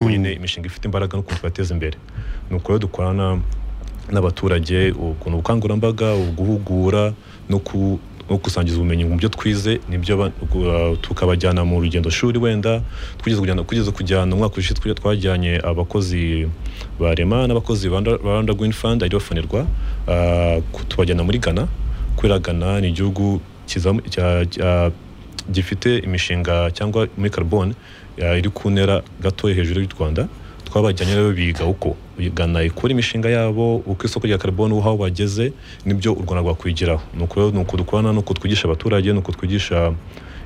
bonyine imishinga ifite imbaraga n'ukuntu twateza imbere ni uko rero dukorana n'abaturage ukuntu ubukangurambaga uguhugura no ku no gusangiza ubumenyi mu byo twize nibyo ba- gu- tukabajyana mu rugendo shuri wenda twigeze kujyana kugeza kujyana umwaka ushize twa- twajyanye abakozi ba rema n'abakozi ba Rwanda- Rwanda Green Fund ariyo fonerwa ah, ku- tubajyana muri Ghana kubera Ghana ni igihugu kizamu- cya- cya- gifite imishinga cyangwa muri carbone ya- iri ku ntera gatoya hejuru y'u Rwanda twabajyanye rero biga uko Ghana ikora imishinga yabo uko isoko rya carbone aho bageze nibyo u Rwanda rwakwigiraho ni uko rero ni uko dukorana ni uko twigisha abaturage ni uko twigisha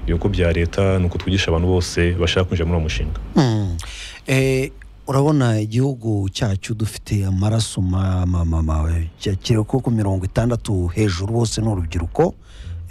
ibigo bya leta ni uko twigisha abantu bose bashaka kwinjira muri uwo mushinga Mm. Eh, urabona igihugu cyacu dufite amaraso ma- ma- ma- ma- cya- kiri ko ku mirongo itandatu hejuru bose ni urubyiruko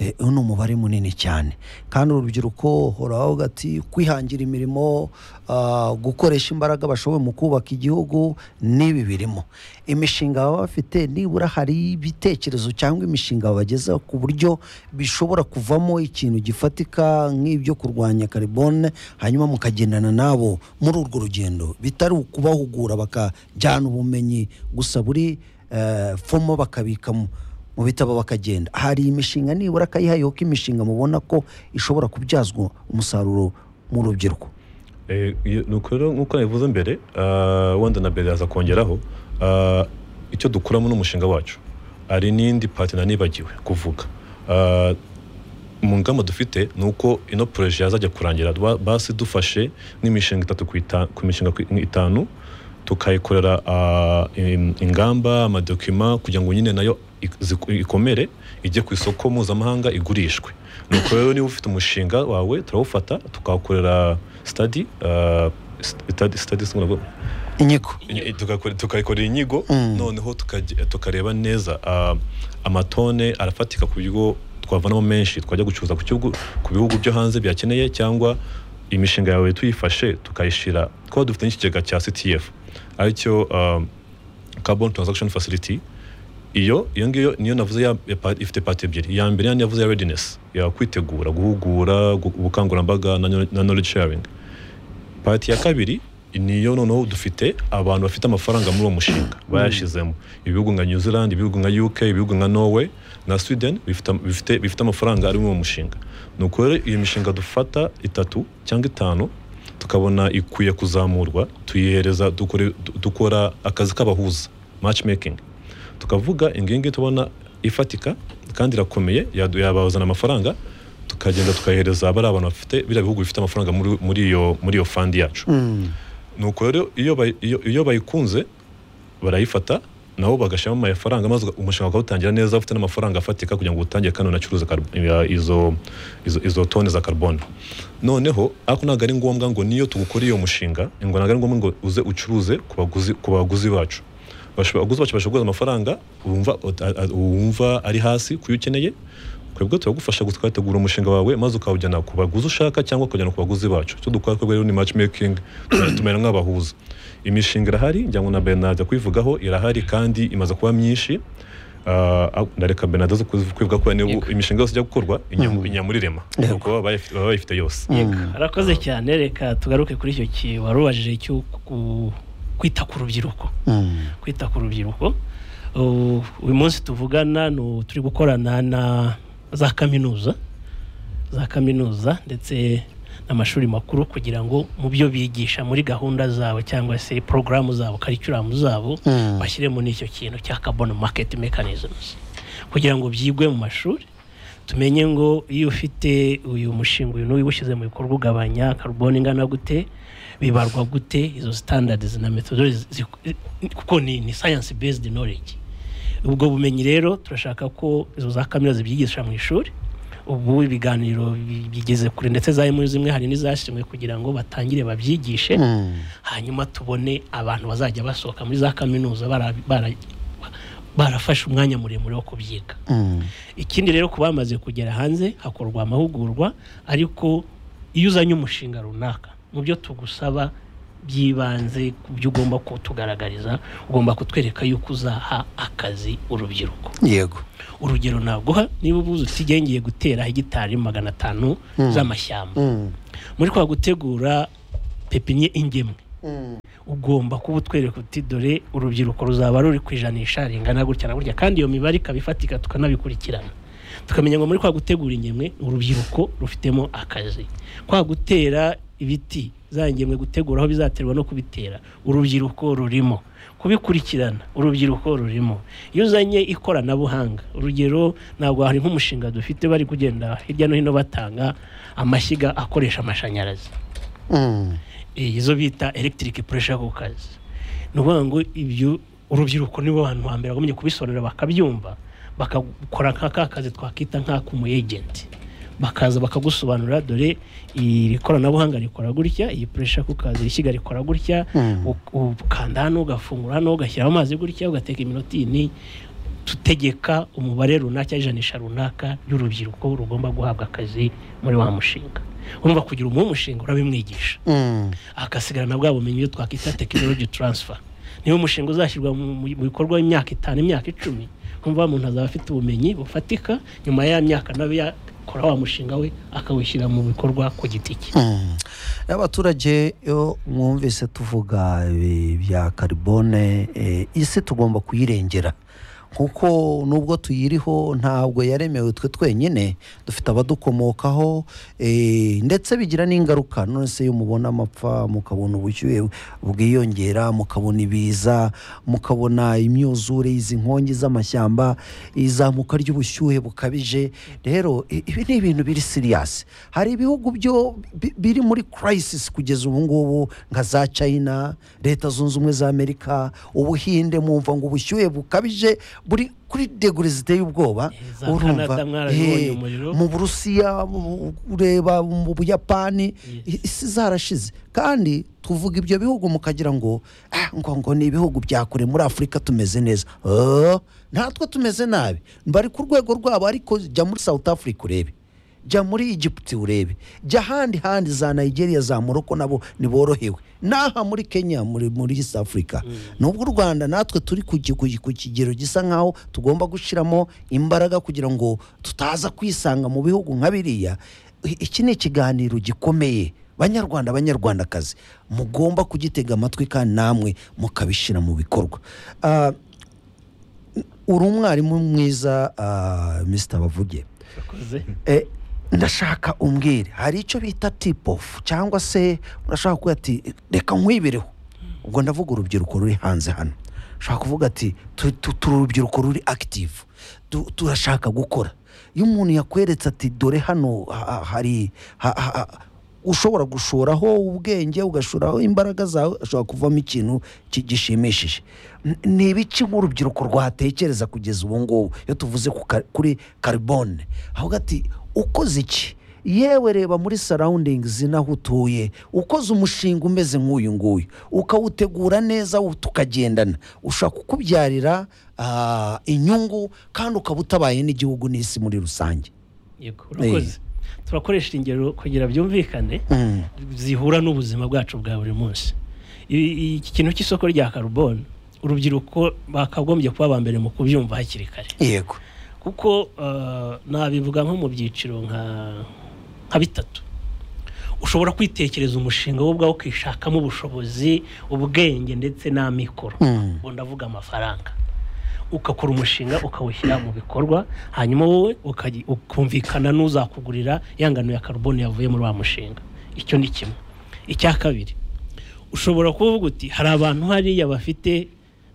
Eh, uyu ni umubare munini cyane kandi urubyiruko uravuga ati kwihangira imirimo ah, gukoresha imbaraga bashoboye mu kubaka igihugu n'ibi birimo imishinga baba bafite nibura hari ibitekerezo cyangwa imishinga babagezaho ku buryo bishobora kuvamo ikintu gifatika nk'ibyo kurwanya karibone hanyuma mukagendana nabo muri urwo rugendo bitari ukubahugura bakajyana ubumenyi gusa buri eh, fomo bakabikamo mu bitabo bakagenda hari imishinga nibura akayihayeho imishinga mubona ko ishobora kubyazwa umusaruro mu rubyiruko Eh, iyo- ni uko rero nk'uko nabivuze mbere ah, wenda na mbere yaza kongeraho ah, icyo dukuramo n'umushinga wacu hari n'indi pati nibagiwe kuvuga Ah, mu ngamba dufite ni uko ino poroje yazajya kurangira Ba- basi dufashe n'imishinga itatu ku ita- ku mishinga ku- itanu tukayikorera ah, in- ingamba amadokima kugira ngo nyine nayo ik- ziku- ikomere ijye ku isoko mpuzamahanga igurishwe nuko rero niba ufite umushinga wawe turawufata tukawukorera stadi stadi inyiko Inyi- tukakore- tukayikorera inyigo Mm. noneho tukajya- tukareba neza ah, amatone arafatika ku buryo twavanamo menshi twajya gucuruza ku kibugu- ku bihugu byo hanze byakeneye cyangwa imishinga yawe tuyifashe tukayishyira twaba dufite n'ikigega cya ctf aricyo ah, carbon transaction facility iyo iyo ngiyo niyo navuze ya- ya pa- ifite pati ebyiri iya mbere ya navuze ya readiness ya kwitegura guhugura gu- ubukangurambaga na kno- na knowledge sharing pati ya kabiri niyo noneho dufite abantu bafite amafaranga muri uwo mushinga bayashyizemo ibihugu nka new zealand ibihugu nka uk ibihugu nka norway na sweden bifite, am- bifite, bifite amafaranga ari muri uwo mushinga ni uko rero iyo mishinga dufata itatu cyangwa itanu tukabona ikwiye kuzamurwa tuyihereza dukore- du- dukora akazi k'abahuza matchmaking tukavuga ingingi tubona ifatika kandi irakomeye yadu- yabazana amafaranga tukagenda tukayihereza bari abantu bafite biriya bihugu bifite amafaranga muri- muri iyo muri iyo fandi yacu nuko rero iyo bayi- iyo- iyo bayikunze barayifata nabo bagashyiramo amafaranga maze uga- umushinga ukawutangira neza ufite n'amafaranga afatika kugira ngo utangire kandi unacuruze karb- ya- izo, izo, izo tone za carbone noneho ariko ntabwo ari ngombwa ngo niyo tugukoreye iyo mushinga ngo ntabwo ari ngombwa ngo uze ucuruze ku baguzi, ku baguzi bacu Basho- abaguzi bacu bashobora kuguza amafaranga wumva, ut- a- wumva ari hasi kuyo ukeneye twebwe turagufasha gu- tukategura umushinga wawe maze ukawujyana ku baguzi ushaka cyangwa ukawujyana ku baguzi bacu icyo dukora twebwe rero ni matchmaking tumera- tumera nk'abahuza imishinga irahari njya ngo na Bernard ajya kuyivugaho irahari kandi imaze kuba myinshi Ah, ndareka Bernard aze kuzi- kwivuga kubera niyo bu- imishinga yose ijya gukorwa inya inya muri rema Yego. kuko baba bayif- baba bayifite yose arakoze cyane reka tugaruke kuri icyo ki wari ubajije cyo ku- kwita ku rubyiruko Mm. kwita ku rubyiruko Uh, uyu munsi tuvugana ni ubu turi gukorana na za kaminuza za kaminuza ndetse n'amashuri makuru kugira ngo mu byo bigisha muri gahunda zabo cyangwa se porogaramu zabo karikiramu zabo Mm. bashyiremo n'icyo kintu cya carbon market mechanisms kugira ngo byigwe mu mashuri tumenye ngo iyo ufite uyu mushinga uyu n'uyu uwushyize mu bikorwa ugabanya carbon ingana gute bibarwa gute izo standards na methodologies zi- kuko ni, ni science based knowledge ubwo bumenyi rero turashaka ko izo za kaminuza zibyigisha mu ishuri ubu ibiganiro bi- bigeze kure ndetse za muri zimwe hari n'izashyizwe kugira ngo batangire babyigishe Mm. hanyuma tubone abantu bazajya basohoka muri za kaminuza bara- bara- barafashe umwanya muremure wo kubyiga Mm. ikindi rero ku bamaze kugera hanze hakorwa amahugurwa ariko iyo uzanye umushinga runaka mu byo tugusaba by'ibanze ku byo ugomba kutugaragariza ugomba kutwereka yuko uzaha akazi urubyiruko yego urugero naguha niba ubuze utige ngiye gutera hegitari magana atanu Mm. z'amashyamba Mm. muri kwa gutegura pepinye ingemwe Mm. ugomba kuba utwereka uti dore urubyiruko ruzaba ruri ku ijanisha ringana gutya na gutya kandi iyo mibare ikaba ifatika tukanabikurikirana tukamenya ngo muri kwa gutegura ingemwe urubyiruko rufitemo akazi kwa gutera ibiti za ngemwe gutegura aho bizaterwa no kubitera urubyiruko rurimo kubikurikirana urubyiruko rurimo iyo uzanye ikoranabuhanga urugero ntabwo hari nk'umushinga dufite bari kugenda hirya no hino batanga amashyiga akoresha amashanyarazi Mm. Eh, izo bita electric pressure cookers ni ukuvuga ngo ibyo urubyiruko nibo bantu hambere bagomye kubisobanura bakabyumva bakakora nka ka kazi twakita nk'ak'umu agent bakaza bakagusobanurira dore iri koranabuhanga rikora gutya iyi pressure cookers ishyiga rikora gutya Mm. u- ukanda hano ugafungura hano ugashyiraho amazi gutya ugateka iminota iyi n'iyi tutegeka umubare runaka cyangwa ijanisha runaka ry'urubyiruko rugomba guhabwa akazi muri wa mushinga urumva kugira umuhe umushinga urabimwigisha Mm. agasigarana bwa bumenyi iyo twakwita tekinoloji taransifa niba umushinga uzashyirwa mu mu bikorwa imyaka itanu imyaka icumi kumva umuntu azaba afite ubumenyi bufatika nyuma ya myaka nawe yakora wa mushinga we akawushyira mu bikorwa ku giti cye Mm. abaturage iyo mwumvise tuvuga ibi bya karibone eh, isi tugomba kuyirengera kuko nubwo tuyiriho ntabwo yaremewe twe twenyine dufite abadukomokaho eh, ndetse bigira n'ingaruka none se iyo mubona amapfa mukabona ubushyuhe bwiyongera mukabona ibiza mukabona imyuzure izi nkongi z'amashyamba izamuka ry'ubushyuhe bukabije rero i- ibi ni ibintu biri siriyasi hari ibihugu byo bi- biri muri crisis kugeza ubu ngubu nka za china leta zunze ubumwe za amerika ubuhinde mwumva ngo ubushyuhe bukabije buri kuri degure ziteye ubwoba Eh, za Canada mwarabibonye eh, umuriro. mu burusiya mu- ureba mu buyapani Yes. isi zarashize kandi tuvuga ibyo bihugu mukagira ngo "Ah, ngo ngo ni ibihugu bya kure muri afurika tumeze neza Oh, natwe tumeze nabi bari ku rwego rwabo ariko jya muri south africa urebe jya muri egiputi urebe jya ahandi handi za nigeria za moroko nabo ntiborohewe n'aha muri kenya muri muri east africa nubwo u rwanda natwe turi ku ki- ku ki- ku kigero gisa nkaho tugomba gushyiramo imbaraga kugira ngo tutaza kwisanga mu bihugu nka biriya I- iki ni ikiganiro gikomeye banyarwanda banyarwandakazi mugomba kugitega amatwi kandi namwe mukabishyira mu bikorwa Ah, uri umwarimu mwiza ah, mr bavuge Yakoze. Eh, ndashaka umbwire hari icyo bita tip off cyangwa se urashaka kuvuga ati reka nkwibireho ubwo ndavuga urubyiruko ruri hanze hano ushaka kuvuga ati "Tu- tu- turi urubyiruko ruri active Tu- turashaka gukora iyo umuntu yakweretse ati dore hano ha- ha- hari ha- ha- ha- ushobora gushoraho ubwenge ugashoraho imbaraga zawe ashobora kuvamo ikintu ki- gishimishije N- ni ibiki nk'urubyiruko rwatekereza kugeza ubu ngubu iyo tuvuze ku ka- kuri karibone avuga ati ukoze iki yewe reba muri sarawundingizi n'aho utuye ukoze umushinga umeze nk'uyu nguyu ukawutegura neza u- tukagendana ushaka kukubyarira ah, inyungu kandi ukaba utabaye n'igihugu n'isi muri rusange Yego, urakoze turakoresha ingero kugira byumvikane Mm, zihura n'ubuzima bwacu bwa buri munsi I- iki kintu cy'isoko rya karubone urubyiruko bakagombye kuba aba mbere mu kubyumva hakiri kare yego kuko eh, nabivuga nko mu byiciro nka nka bitatu ushobora kwitekereza umushinga wo ubwawo ukishakamo ubushobozi ubwenge ndetse n'amikoro Mm. ubwo ndavuga amafaranga ugakora umushinga ukawushyira mu bikorwa hanyuma wowe ukayi- ukumvikana n'uzakugurira ya ngano ya karubone yavuye muri wa mushinga icyo ni kimwe icya kabiri ushobora kuvuga uti hari abantu hariya bafite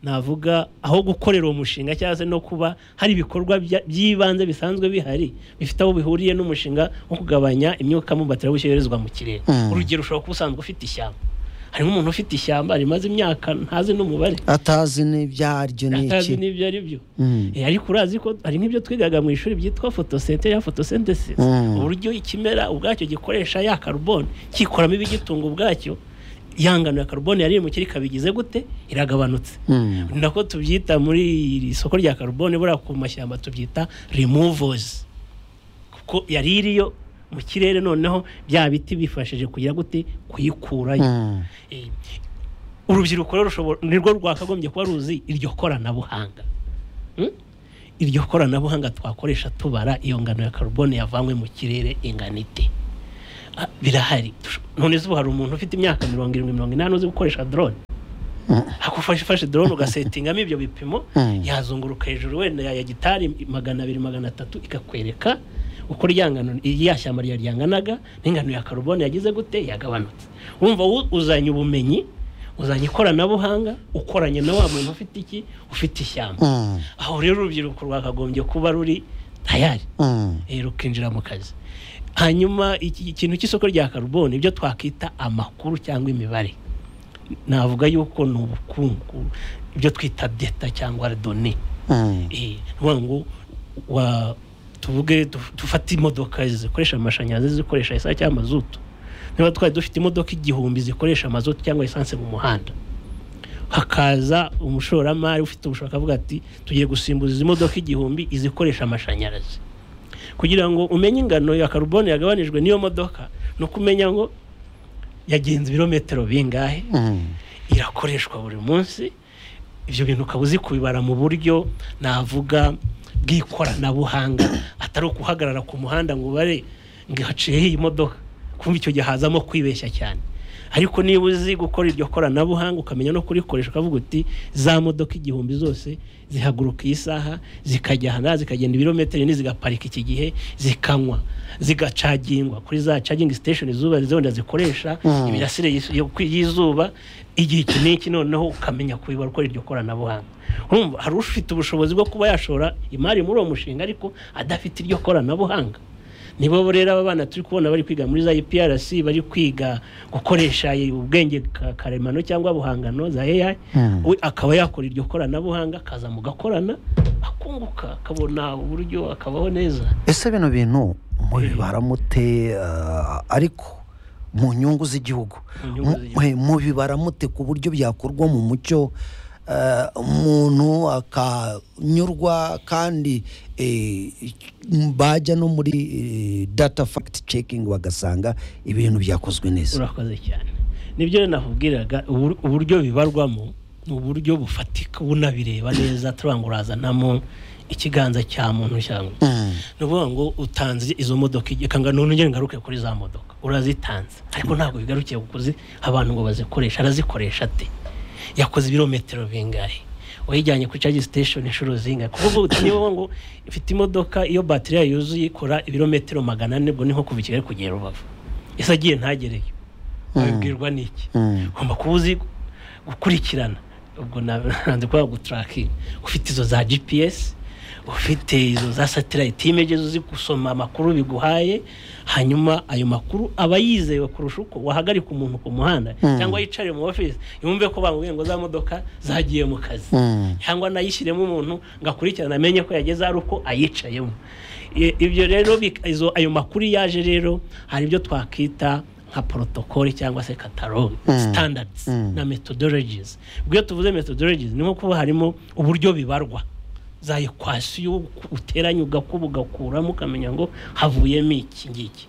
navuga aho gukorera uwo mushinga cyangwa se no kuba hari ibikorwa bya- by'ibanze bisanzwe bihari bifite aho bihuriye n'umushinga wo kugabanya imyuka mubatirebushe yoherezwa mu kirere Mm. urugero ushobora kuba usanzwe ufite ishyamba harimo umuntu ufite ishyamba rimaze imyaka ntazi n'umubare atazi n'ibyaryo ni atazi iki n'ibyo ari byo Mm. Eh, ariko urazi ko hari nk'ibyo twigaga mu ishuri byitwa fotosente ya fotosynthesis Mm. uburyo ikimera ubwacyo gikoresha ya karubone cyikoramo ibigitunga ubwacyo ya ngano ya karubone yari iri mu kirika bigize gute iragabanutse Mm. ni nako tubyita muri iri soko rya karubone buriya ku mashyamba tubyita removers kuko yari iriyo mu kirere noneho bya biti bifashije kugira gute kuyikurayo Mm. Eh, urubyiruko rero rushobora nirwo rwakagombye kuba ruzi iryo koranabuhanga Hmm? iryo koranabuhanga twakoresha tubara iyo ngano ya karubone yavanywe mu kirere ingana ite Ah, birahari Tush- none se ubu hari umuntu ufite imyaka mirongo irindwi mirongo inani uzi gukoresha drone hakufashe ifashe dorone ugasetingamo ibyo bipimo Mm. yazunguruka hejuru wenda ya gitari magana abiri magana atatu ikakwereka uko ryangano irya shyamba ryaryanganaga n'ingano ya karubone yagize gute yagabanutse wumva wo uzanye ubumenyi uzanye ikoranabuhanga ukoranye na wa muntu ufite iki ufite ishyamba Mm. aho rero urubyiruko rwakagombye kuba ruri tayari Mm. eh, rukinjira mu kazi hanyuma iki- ikintu cy'isoko rya karuboni ibyo twakita amakuru cyangwa imibare navuga yuko ni ubukungu ibyo twita deta cyangwa done Mm. Eh, nukuvuga ngo wa tuvuge duf- dufate imodoka zikoresha amashanyarazi zikoresha esanse cyangwa mazutu niba twari dufite imodoka igihumbi zikoresha mazutu cyangwa esanse mu muhanda hakaza umushoramari ufite ubushobozi akavuga ati tugiye gusimbuza izi modoka igihumbi izikoresha amashanyarazi kugira ngo umenye ingano ya karubone yagabanijwe n'iyo modoka ni uko umenya ngo yagenze ibirometero bingahe Mm. irakoreshwa buri munsi ibyo bintu ukaba uzi kubibara mu buryo navuga bw'ikoranabuhanga atari ukuhagarara ku muhanda ngo ubare ngo haciyeho iyi modoka kumva icyo gihe hazamo kwibeshya cyane ariko niba uzi gukora iryo koranabuhanga ukamenya no kurikoresha ukavuga uti za modoka igihumbi zose zihaguruka iyi saha zikajya aha zikagenda ibirometero ine zigaparika iki gihe zikanywa zigacagingwa kuri za cagingi sitesheni zuba zenda zikoresha Mm. imirasire imirasire y'is- yo- kwi- y'izuba igihe iki n'iki noneho ukamenya kubibara uko iryo koranabuhanga urumva hari ufite ubushobozi bwo kuba yashora imari muri uwo mushinga ariko adafite iryo koranabuhanga nibo rero aba bana turi kubona bari kwiga muri za IPRC bari kwiga gukoresha ubwenge ka- karemano cyangwa buhangano za AI Mm. we akaba yakora iryo koranabuhanga akaza mugakorana akunguka akabona uburyo akabaho neza ese bino bintu mubibara mute ah, ariko mu nyungu z'igihugu Mu nyungu Mu- z'igihugu. eh, mubibara mute ku buryo byakorwa mu mucyo ah, umuntu akanyurwa kandi eh, bajya no muri eh, data fact checking bagasanga ibintu byakozwe neza urakoze cyane nibyo rero nakubwiraga ubur- uburyo bibarwamo ni uburyo bufatika bunabireba neza turavuga ngo urazanamo ikiganza cya muntu cyangwa Mm, ni ukuvuga ngo utanze izo modoka igihe kanga none ngende ngaruke kuri za modoka urazitanze ariko ntabwo bigarukiye ku kuzi abantu ngo bazikoresha arazikoresha ate yakoze ibirometero bingahe wayijyanye kuri charge station inshuro zingahe kuko uti niba ngo ifite imodoka iyo batiri yayo yuzuye ikora ibirometero magana ane ubwo ni nko kuva i kigali kugera rubavu ese agiye ntagereyo abibwirwa n'iki mm, ugomba kuba uzi gukurikirana ubwo nanze kuba gutarakinga ufite izo za gps ufite izo za satellite images uzi gusoma amakuru biguhaye hanyuma ayo makuru aba yizewe kurusha uko wahagarika umuntu ku muhanda Mm. cyangwa yicare mu office yumve ko bamubwiye ngo za modoka zagiye mu kazi mm. cyangwa anayishyiremo umuntu ngo akurikirane amenye ko yageze ari uko ayicayemo I- ibyo rero bik- izo- ayo makuru iyo yaje rero hari ibyo twakita nka porotokoli cyangwa se katalogi Mm. standards Mm. na methodologies ubwo iyo tuvuze methodologies ni nko kuba harimo uburyo bibarwa za ekwasiyo uteranya ugakuba ugakuramo ukamenya ngo havuyemo iki ngiki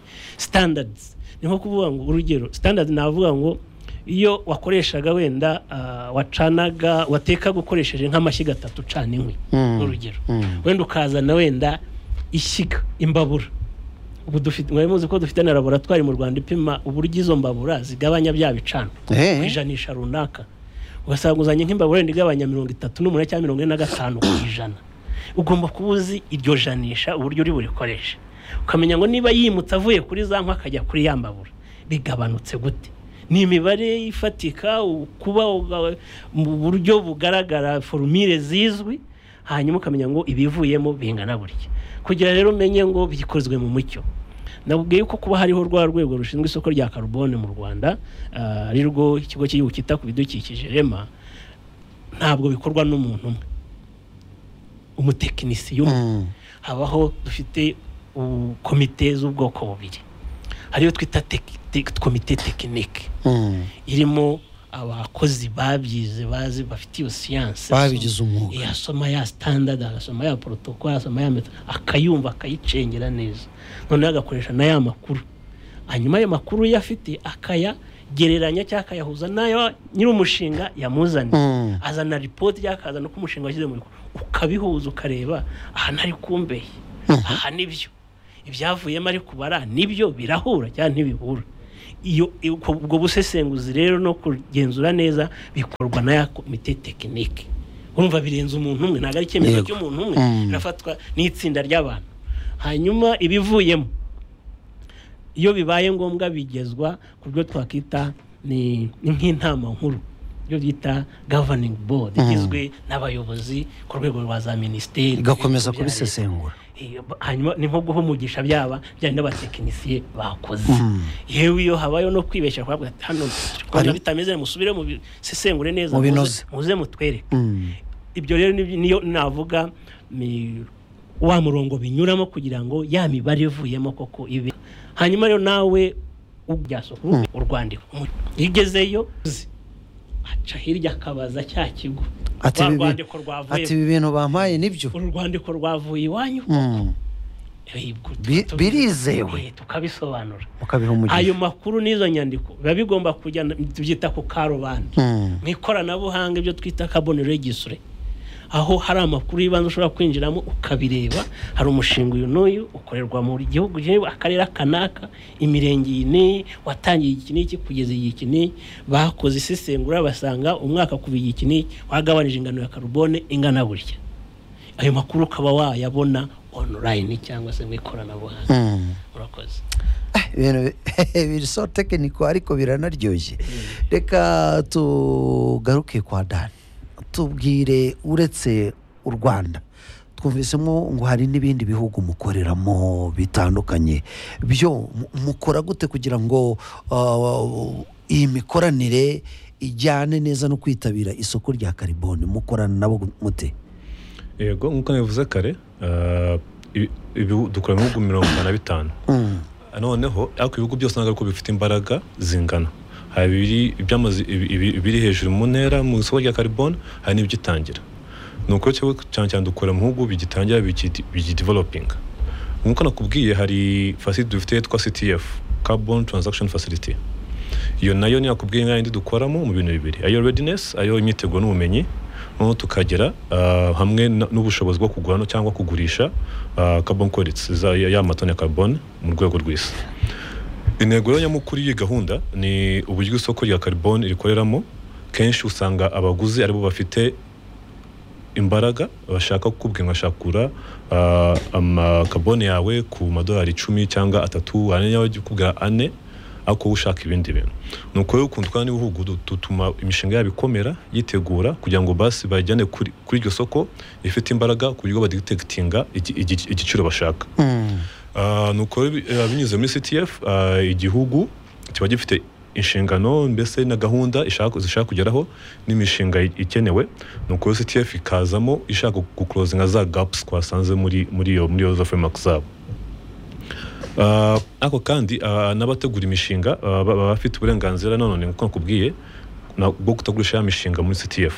standards ni nko kuvuga ngo urugero standards navuga ngo iyo wakoreshaga wenda ah, wacanaga watekaga ukoresheje nk'amashyiga atatu ucana inkwi Mm. urugero Mm. wenda ukazana wenda ishyiga imbabura ubu dufite mwari muzi ko dufite na laboratwari mu rwanda ipima uburyo izo mbabura zigabanya bya bicanwa Eh. ku ijanisha runaka ugasanga uzanye nk'imbabura wenda igabanya mirongo itatu n'umunani cyangwa mirongo ine na gatanu ku ijana ugomba kuba uzi iryo janisha uburyo uri burikoreshe ukamenya ngo niba yimutse avuye kuri za nkwa akajya kuri ya mbabura bigabanutse gute ni imibare ifatika u- kuba uga- mu buryo bugaragara forumire zizwi hanyuma ukamenya ngo ibivuyemo bingana burya kugira rero umenye ngo bikozwe mu mucyo nabwiye ko kuba hariho rwa rwego rushinzwe isoko rya karubone mu rwanda ah, ari rwo ikigo cy'igihugu cyita ku bidukikije rema ntabwo bikorwa n'umuntu umwe umutekinisiye umwe Mm. habaho dufite u- komite z'ubwoko bubiri ariyo twita teki- te- komite tekinike Mm. irimo abakozi babyize bazi bafite iyo siyansi Babigize umwuga. yasoma ya standard agasoma ya protocol asoma ya meta akayumva akayicengera neza noneho agakoresha na ya makuru hanyuma ayo makuru yo afite akayagereranya cyangwa akayahuza n'ayo nyir'umushinga yamuzaniye Mm. azana ripoti cyangwa akazana uko umushinga washyize mu bikorwa ukabihuza ukareba aha ntari kumbeye aha nibyo ibyavuyemo ari kubara nibyo birahura cyangwa ntibihura iyo iyo- ubwo ubwo busesenguzi rero no kugenzura neza bikorwa na ya komite tekinike urumva birenze umuntu umwe ntabwo ari icyemezo Yego. cy'umuntu umwe Mm. birafatwa n'itsinda ry'abantu hanyuma ibivuyemo iyo bibaye ngombwa bigezwa ku byo twakwita ni ni nk'inama nkuru ibyo byita governing board Mhm. igizwe n'abayobozi ku rwego rwa za minisiteri igakomeza bya leta. kubisesengura Eh, hanyuma ni nko guha umugisha byaba byari n'abatekinisiye bakoze Mhm. yewe iyo habayeho no kwibeshya kuvuga ati hano Hari- twabona bitameze musubire mubisesengure neza Mubinoze. muze- muze mutwereke Mm. ibyo rero ni- niyo navuga ni wa murongo binyuramo kugira ngo ya mibare ivuyemo koko ibe hanyuma rero nawe ubyasukuru urwandiko Umu- iyo ugezeyo uzi, aca hirya akabaza cya kigo Ati rwa ibi- rwandiko ati rwavuye ibi bintu bampaye nibyo uru rwandiko rwavuye iwanyu Mm. Eh, ubwo Bi- tu- birizewe. Eh, tukabisobanura mukabiha umugisha ayo makuru n'izo nyandiko biba bigomba kujya tubyita ku karubanda Mm. mu ikoranabuhanga ibyo twita carbon registre aho hari amakuru y'ibanze ushobora kwinjiramo ukabireba hari umushinga uyu n'uyu ukorerwa mu gihugu kimwe, akarere kanaka imirenge iyi n'iyi watangiye iki n'iki kugeza iki n'iki bakoze isesengura basanga umwaka kuva iki n'iki wagabanije ingano ya karubone ingana burya ayo makuru ukaba wayabona online cyangwa se mu ikoranabuhanga Mm. murakoze Ah, ibintu biri so tekiniko ariko biranaryoshye reka tugaruke kwa dani tubwire uretse u rwanda twumvisemo ngo hari n'ibindi bihugu mukoreramo bitandukanye byo mu- mukora gute kugira ngo ah, iyi mikoranire ijyane neza no kwitabira isoko rya kariboni mukorana nabo mute yego nk'uko nabivuze kare ah, ibi- ibi- dukora mu bihugu mirongo inani na bitanu Mm, noneho ariko ibihugu byose ntabwo ariko bifite imbaraga zingana hari ibiri ibyamaze ibi- ibi- ibiri hejuru mu ntera mu isoko rya carbon hari n'ibyitangira ni uko cyo cyane cyane dukora mu bihugu bigitangira bigi- bigidevelopinga nk'uko nakubwiye hari facility dufite yitwa ctf carbon transaction facility iyo nayo ni yakubwiye nka yindi dukoramo mu bintu bibiri ayo readiness ayo imyiteguro n'ubumenyi noneho tukagera ah, hamwe na- n'ubushobozi bwo kugura no cyangwa kugurisha ah, carbon credits za- ya ya matoni ya carbon mu rwego rw'isi intego rero nyamukuru y'iyi gahunda ni uburyo isoko rya carbon rikoreramo kenshi usanga abaguzi aribo bafite imbaraga bashaka kukubwira ngo bashaka kugura ah, amakabone yawe ku madolari icumi cyangwa atatu hanyuma bajya kukubwira ane ariko wowe ushaka ibindi bintu ni uko rero ukuntu twari n'ibihugu du- dutuma imishinga yabo ikomera yitegura kugira ngo basi bayijyane kuri kuri iryo soko rifite imbaraga ku buryo badigitektinga igiciro bashaka mm, Ah, ni uko bi- eh, binyuze muri ctf ah, igihugu kiba gifite inshingano mbese na gahunda ishaka- zishaka kugeraho n'imishinga i- ikenewe ni uko rero ctf ikazamo ishaka gukurozinga za gaps twasanze muri muri iyo muri iyo za framework zabo Ah, ariko kandi ah, n'abategura imishinga ah, ba- baba bafite uburenganzira nanone nk'uko nakubwiye na- bwo kutagurisha ya mishinga muri ctf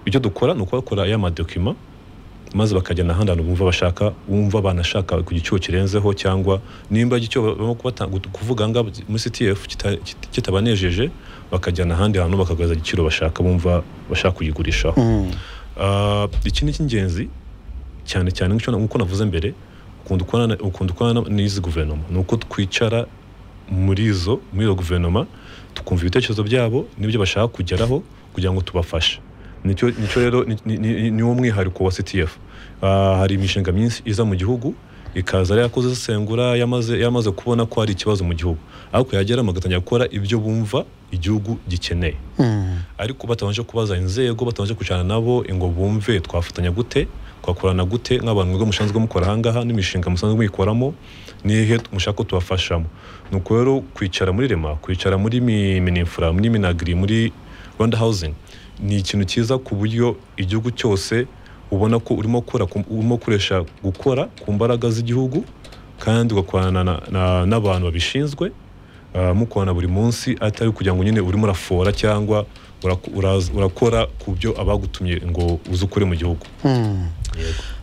icyo dukora ni ukubakora ya madokima maze bakajyana ahandi hantu bumva bashaka bumva banashaka ku giciro kirenzeho cyangwa nimba igiciro barimo kubata- kuvuga ngaha muri ctf kita- kita- kitabanejeje bakajyana ahandi hantu bakagaragaza igiciro bashaka bumva bashaka kuyigurishaho mm. Ah, iki ni icy'ingenzi cyane cyane nk'icyo- nk'uko navuze mbere ukunda ukorana ukunda ukorana n'izi guverinoma ni uko twicara muri izo muri iyo guverinoma tukumva ibitekerezo byabo n'ibyo bashaka kugeraho kugira ngo tubafashe nicyo nicyo rero ni- ni- ni- niwo mwihariko wa ctf Ah, hari imishinga myinshi iza mu gihugu ikaza ari yakoze isesengura yamaze yamaze kubona ko hari ikibazo mu gihugu ariko yageramo agatangira gukora ibyo bumva igihugu gikeneye Mm. ariko batabanje kubaza inzego batabanje kwicarana nabo ngo bumve twafatanya gute twakorana gute nk'abantu mwiga musanzwe mukora ahangaha n'imishinga musanzwe muyikoramo n'ihe mushaka ko tubafashamo ni uko rero kwicara muri rema kwicara muri Mi- minifura muri minagiri muri rwanda housing ni ikintu cyiza ku buryo igihugu cyose ubona ko urimo gukora ku- urimo gukoresha gukora ku mbaraga z'igihugu kandi ugakorana na- na- n'abantu babishinzwe ah, mukorana buri munsi atari kugira ngo nyine urimo urafora cyangwa uraku- uraza- urakora ku byo abagutumye ngo uze ukore mu gihugu Hmm.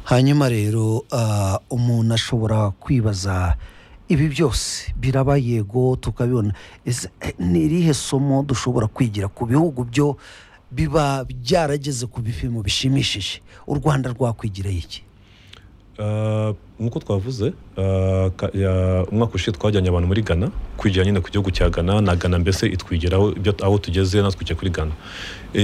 hanyuma rero ah, umuntu ashobora kwibaza ibi byose biraba yego tukabibona Ese, eh, ni irihe somo dushobora kwigira ku bihugu byo biba byarageze ku bipimo bishimishije u rwanda rwakwigiraho iki Ah, nk'uko twavuze ah, ka- ya- umwaka ushize twajyanye abantu muri ghana kwigira nyine ku gihugu cya ghana na ghana mbese itwigiraho ibyo aho tugeze natwe tujya kuri ghana Eh,